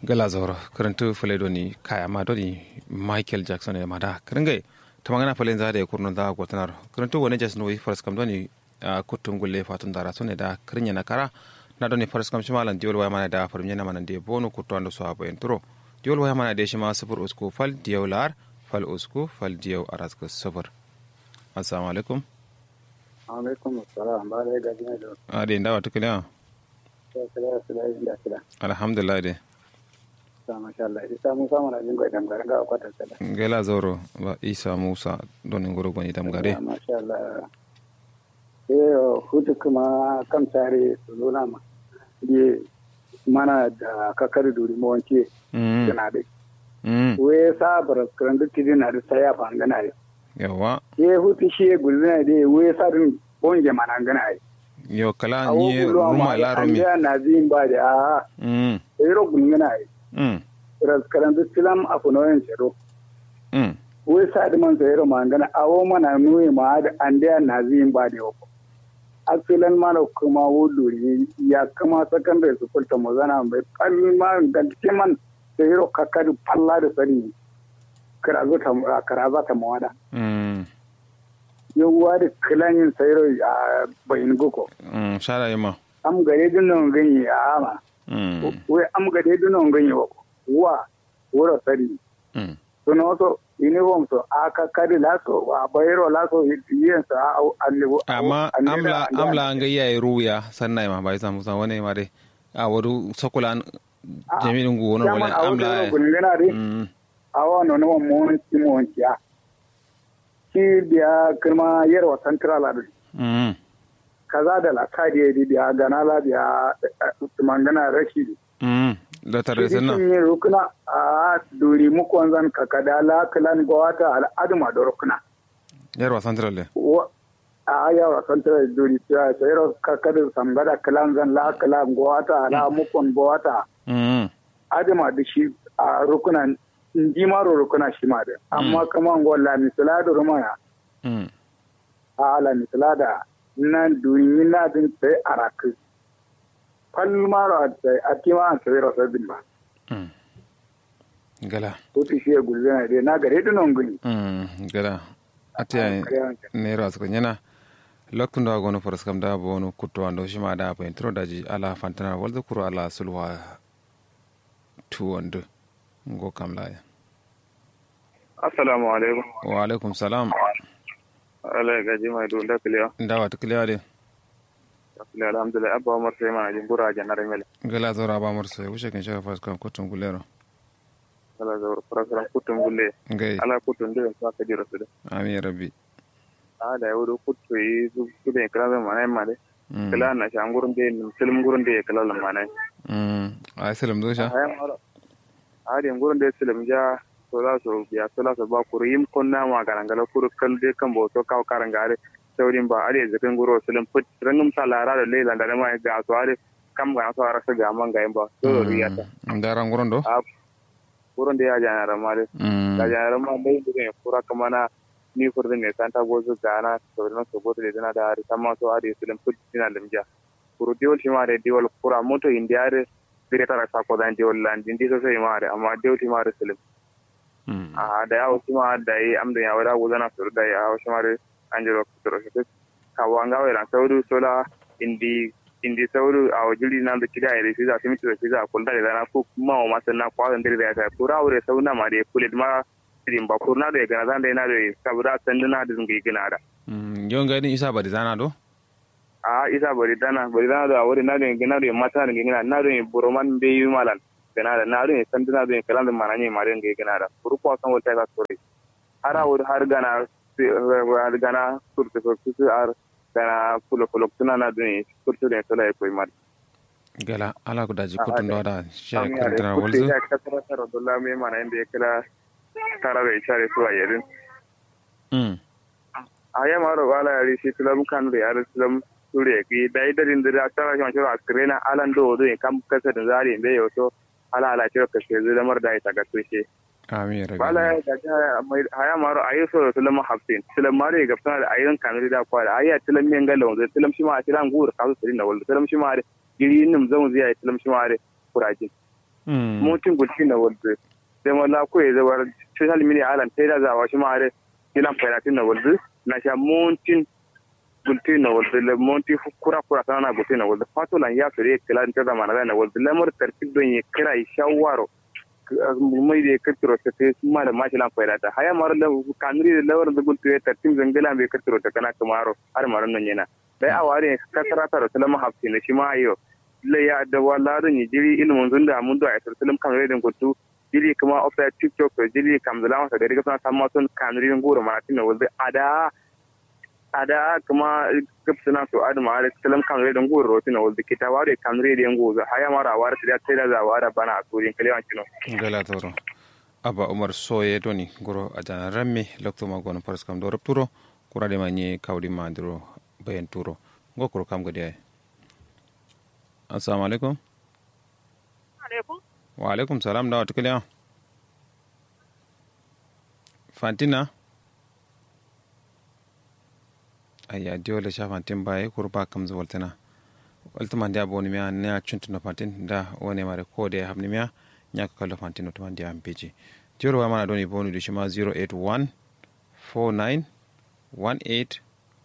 gala zoro karantu fale doni kaya ma doni michael jackson e mada karangai tamangana fale za da kurno da gotanar karantu wani jas noyi faras kam doni kutum gulle fatun dara sone da krinya na kara na doni faras kam shimalan diol waya mana da farminya na mana de bonu kutu ando so abo entro diol waya mana de shima sufur usku fal diyaw lar fal usku fal diyaw araska sufur assalamu alaikum alaikum assalam ba da gaji ne da ade ndawa tukule alhamdulillah de masha Allah isa mun samu na jin gaidan garin ga kwatar sada gela zoro ba isa musa don ngoro goni dam gare masha Allah eh hutu kuma kan tare su nuna ma ye mana da kakar duri mu wanke kana da we sa bar kan duk tidin na da saya fa ngana yi yawa ye hutu shi gulzina de we sa din bonje mana ngana yi yo kala ni ruma la rumi ya na zin ba da a mm ero gulngana yi mm ras karandu tilam afunoyen cero mm we sa di man sayero mangana awo mana nuyi ma da ande na zin ba da yoko asilan mana kuma wuduri ya kama secondary school ta mozana bai kalma ga kiman sayero kakari palla da sani karazo ta karaza ta mawada mm yawwa da kilanin sayero a bayin goko mm shara yima am gare dinon ganye a ama mm we am gare dinon ganye wako wa wura sani mm suno so uniform so aka kadi laso a bayro laso yin sa a annibu amma amla amla an ga yayi ruya sannan ma bai samu san wani ma dai a wadu sokulan jami'in go wono wala amla gungana dai mm awa no no mon ti mon ya ki biya kirma yarwa central adu mm kaza da la kadi di biya gana la biya mangana rashi mm da tare sannan yin rukuna a duri muku wanzan kakada la kalan gwata al'aduma da rukuna yarwa central le a yawa santar duri ta sayar kakadin sambada kalan zan la kalan gwata la mukon gwata mm adama da shi a rukuna ndi maro rukuna shi ma da amma kama ngo la misala da rumaya mm a la misala da nan duri na din sai araku fal maro a sai a tima an sayar sabbin ba mm gala ko shi ya gulzana dai na gare dinon gani mm gala atiya ne ra suka yana lokacin da gono faras kam da bono kutto ando shima da ba intro daji ala fantana walda kuro ala sulwa tuwando ngo kam laya assalamu alaikum wa alaikum salam ala gaji mai dole kiliya ndawa to kliya de kiliya alhamdulillah abba umar sai ma jin bura janar mele gala zora ba mur sai wuce kan shaka faras kam kutun gulero ala zawar farasaran kutun gulle ngai ala kutun da sa ka jira su da amin rabbi a da yau kutu yi su da kala da manai ma de kala na shan gurin da film gurin da kala da manai mm ai salam do sha ayan mara a da gurin da film ja to za su biya to za su ba ku rim kon na ma garangala kuru kal de kan bo to kaw karangare saurin ba are zakin guro film put rangum sa lara da lela da ma ga to are kam ga to ara sa ga man ga ba to riyata ndaran guron do a wurin da ya jana ma dai mm da jana ma dai da ne kura kama na ni furdin ne santa gozo gana to na so gozo da da hari sama so ari sulen put dina limja kuru diwol shi ma da diwol kura moto india re direta ra sa ko dan diwol lan din diso sai ma da amma diwol shi ma da sulen mm a da ya wuce ma da yi amda ya wada gozo na sur da ya wuce ma da anjelo kuturo shi ka wanga wala saudu sola indi indi sauru a wajiri na da kida ire siza simi to siza kulda da na ku ma o masa na kwa da ndire da kura aure sauna ma de kulit ma din ba kurna da gana zan da na da sabura sanduna da ngi gina da mm yon ga ni isa ba dizana do a isa bari dana bari dana da wuri na da gina da mata da gina na da buroman be yi malan gana da na da sanduna da kalan da mananye ma da ngi gina da kuru ko san wata ka sore har wuri har gana har gana surtu surtu ar gana fulo fulo tuna na da surtu da tola ko mar gala ala ko daji kutun do da sha Ami kan are tana kutte walzu ya kasara tara dolla me mana inda ya kira tara da ishare su a yarin mm a ya maro wala yari shi tulam kan da yari tulam sure ki dai darin da tara shi shiro askrena alan do do kam kasa da zari be yoto ala ala shiro kashe zai lamar da ita ga tushe amin rabbi wala ya ga haya maro ayi so tulam hafsin tulam maro ga fana da ayin kan da kwa da ayi tulam men galon zai tulam shi ma a tiran gur ka su da wal tulam shi ma da giri nim zan zai tulam shi ma da kurajin mm montin gulti na walde da mala ko ya zawar social media alan tai da zawa shi ma are kilan fayatin na walde na sha montin gulti na walde le monti kura kura sana gulti na walde fato lan ya fere kilan ta zamana na walde lamar tartib don ya kira shawaro mai da kirkiro ta sai su ma da mashi lan fayata haya mar da kanuri da lawar da gulti ya tartib zangala bai kirkiro ta kana kamaro har maran nan yana dai a ware kasara ta da salama hafsi na shi ma ayo le ya da wala da ni jiri ilmun zunda mun da aitar salam kan redin gutu jiri kuma ofa tiktok to jiri kam da lawa da riga sana samma sun kan rin goro ma tin wanda ada ada kuma gabsana so ada ma da salam kan redin goro tin wanda kita ware kan redin gozo haya mara ware da sai da za ware bana a turin kalewan kino gala toro aba umar soye doni goro ajana ramme lokto ma gono paras kam do rapturo kurade ma ni kawdi ma ndiro bayan turo ngokoro kam gadi ay assalamu alaikum alaikum wa alaikum salam da watakila yau fantina ayya diola sha fantin baye kurba kam zu waltana waltama dia boni miya ne a chuntuna fantin da wone mare ko de habni miya nyaka kala fantin to mandia ampeji joro wa mana doni bonu de shima 081 49 18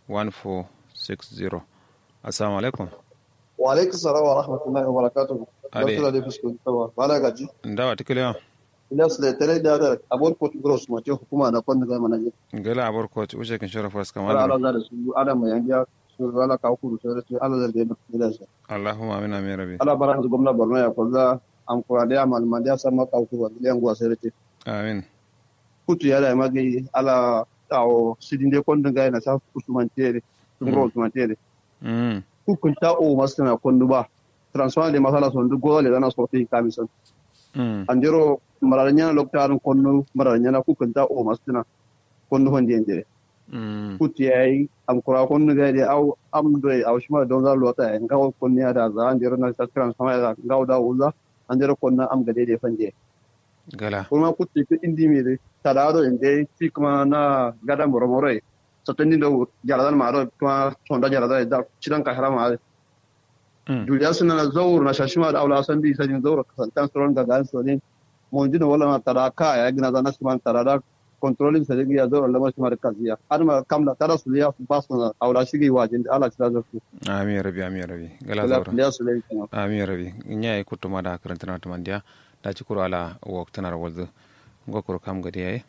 1460 assalamu alaikum wa alaikum salam wa rahmatullahi wa barakatuhu Ade. barkala da fuskun tawa bala gaji da watakila yau ina su da tare da da abon court gross ma ce hukuma na kwanda zai mana je gala abor ko ushe kin shara fas ala kamar ala za da su ala mai yanga su ala ka ku da su ala da da da su allahumma amin amin rabbi ala bara su gwamna Borno ya kwalla an kura da mal man da sama ka ku da yan gwa sai ce amin kutu ya da magi ala tawo sidin de kwanda ga na sa usman tere ngro usman tere mm ku kun ta o masu na kwandu ba transfer de masala son du gole dana sorti kamison mm andiro mararanya loktarin konno mararanya ku kun ta o masu na konno honde ndere mm kuti yayi am kura konno ga de au am do au shima don za lota en ga konni ada za andiro na sa transfer da ga da uza andiro konna am ga de de fanje gala kuma kuti ke indi mi de tadaro inde ti kuma na gada moromore sotendi do jaladan maro kuma sonda jalada da cidan ka harama mm Juliya suna na zaur na shashima da aula san bi sajin zaur kasantan tsoron ga gan sonin mun jina wala na tara ka ya gina zana su man tara da controlling sa ya zaur lamar shi mar kaziya har ma kamla tara su ya ba su na aula shi wajin da ala tira zafu amin rabbi amin rabbi gala wala zaura ya su lai kuma amin rabbi nya e kutto mada karantana to mandia da ci kuro ala wok tanar waldo ngo kuro kam gadi ay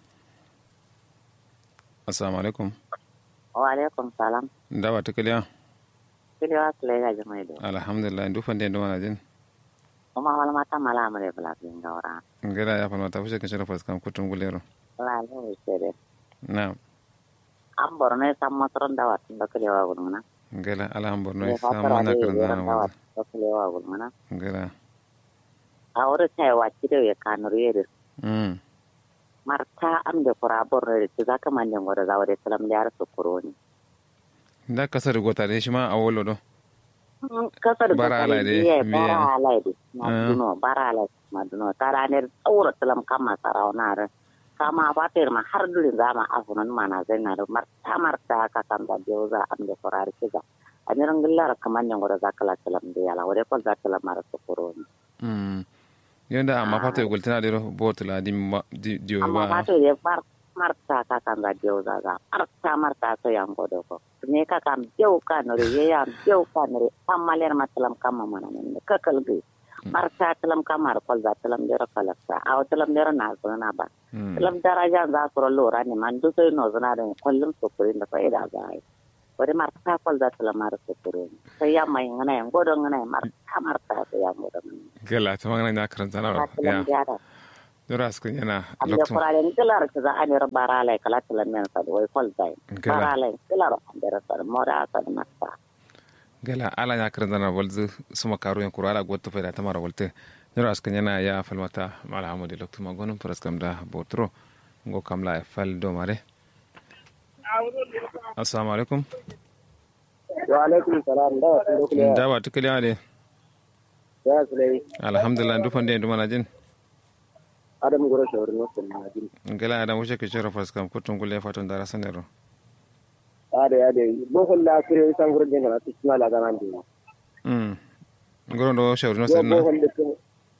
assalamu alaikum wa alaikum salam da wata kaliya kili wa kile ga jama do alhamdulillah ndu fande ndo wana jin kuma wala mata mala amare bla bin gawra ngala ya falma ta fushe kan shara fas kam kutum gulero la ne sere na am borne sam matron da wat da kile wa gulmana ngala alhamdulillah ne no sama fatara na de karantana yaran da wat waldo da kile wa gulmana ngala a wuri sai wa kide ya kanur yere mm marta am de kura borne de zaka mande ngoro za wade salam da yar su kuroni da kasar gota ne shi ma a wolo do kasar Bara alai de, ye me- bara alai de Ah. maduno bara alai maduno tara ne tsawura salam kama sarau na re kama fatir ma har durin zama afunan mana zai na da marta marta ka kan da biyo za am da kurar kiza a niran gillar kaman ne ngoro zakala salam de yala wade ko zakala mara su kuroni mm yanda amma fata gultana de botla di ma- di di amma ba fatir ye mar marta ka kan da biyo za za marta marta so yang godo ko ne ka kan biyo ka no re ye ya biyo ka no re amaler matalam kama mana ne ka kalgi marta talam kamar kol za talam dero kalakta aw talam dero na so na ba mm talam daraja za so lora ne man du so no zana da kullum so kurin da faida za ai wani marta kol za talam mar so kurin sai ya mai ngana yan godo ngana marta marta so ya godo gala ta magana na karantana ka ya talam dara dora askin yana amma lokacin kuralen kilar ka za a ne bara lai kala talam men sa wai kol zai Gala. bara lai kilar an dero sa mora sa marta gala ala ya karanta na walzu suma karu yan kurala gotta fa da tamara walte nero askan yana ya falmata mala hamudi loktu magonum paras kam da botro ngo kamla e fal do mare assalamu alaikum wa alaikum salam da wasu dokule da wa tukali ade ya su dai alhamdulillah ndu fande ndu mana jin adam gura shawarin wasu na jin gala adam wuce ke shara paras kam kutun gulle fatun da rasanero ade ade bohol la kire san gura jin na tisma la ganan de mm ngoro ndo shawri no yo senna bohol de ko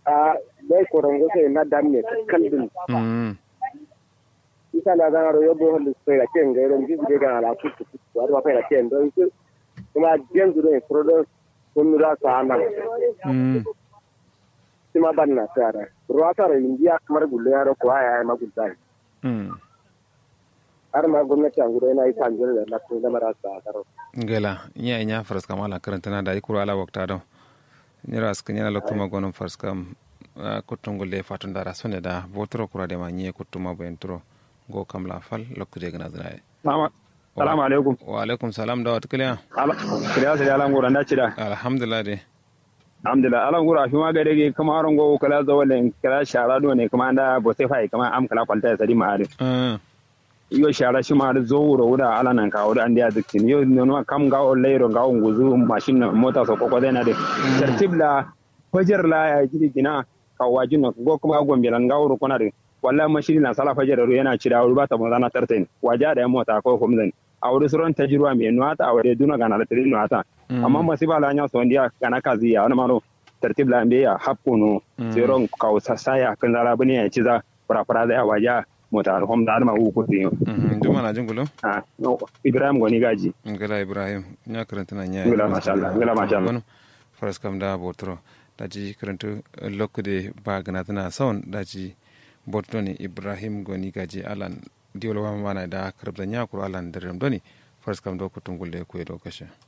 a dai korongo sai na damme kaldin mm isa la ga ro yobo hol sai la ken ga ron jibi ga ala ku ku wa ba fa la ken do su kuma gen du ne prodo kun ra sa nan mm sima banna sara ruwa sara india kamar gulle yaro ko aya ma gudai mm har ma gwamnati an gudu yana yi kanjir da na kun zama rasa karo gela nya nya faras kam ala karantana da ikuru ala wakta do nyira sk nyana loktuma gonon faras kam kuttungol le fatun dara sone da botoro kura de ma nye kuttuma bo entro go kam la fal lokkude gna zna salamu alaikum wa alaikum salam da wat kliya kiriya sai alan gura da cida alhamdulillah de alhamdulillah alan gura fi ma gade ge kama aron go kala zawale kala shara do ne kama da bo sai fai kama am kala kwalta sadi ma are mm iyo shara shi ma da zo wuro wura ala nan ka wura andi aziktin yo no kam ga o leiro ga on guzu mashin na mota so ko da na de tertib la fajar la ya jiri gina ka wajin no go kuma gombe lan ga wuro kona de wallahi mashin na sala fajar ro yana cira wuro ba ta mo zana tartain waja da mota ko komzan a wuri suron tajirwa mai nuwata a wuri duna gana da tiri nuwata amma masiba la nya so ndia kana kazi ya wani maro tertib la mbe ya hapkuno seron ka saya kan zara bane ya ci za fara fara da waja mota hom da ma ku tin mhm duma na jingulo ah no ibrahim goni gaji ngala ibrahim nya karantana nya Ngala masha Allah, ngala masha Allah. Gono, faras kam da botoro daji karantu lokkude ba gna tana son daji botoni ibrahim goni gaji alan diwlo wa mana da karbda nya kuro alan derem doni faras kam do kutungul de ko do kashe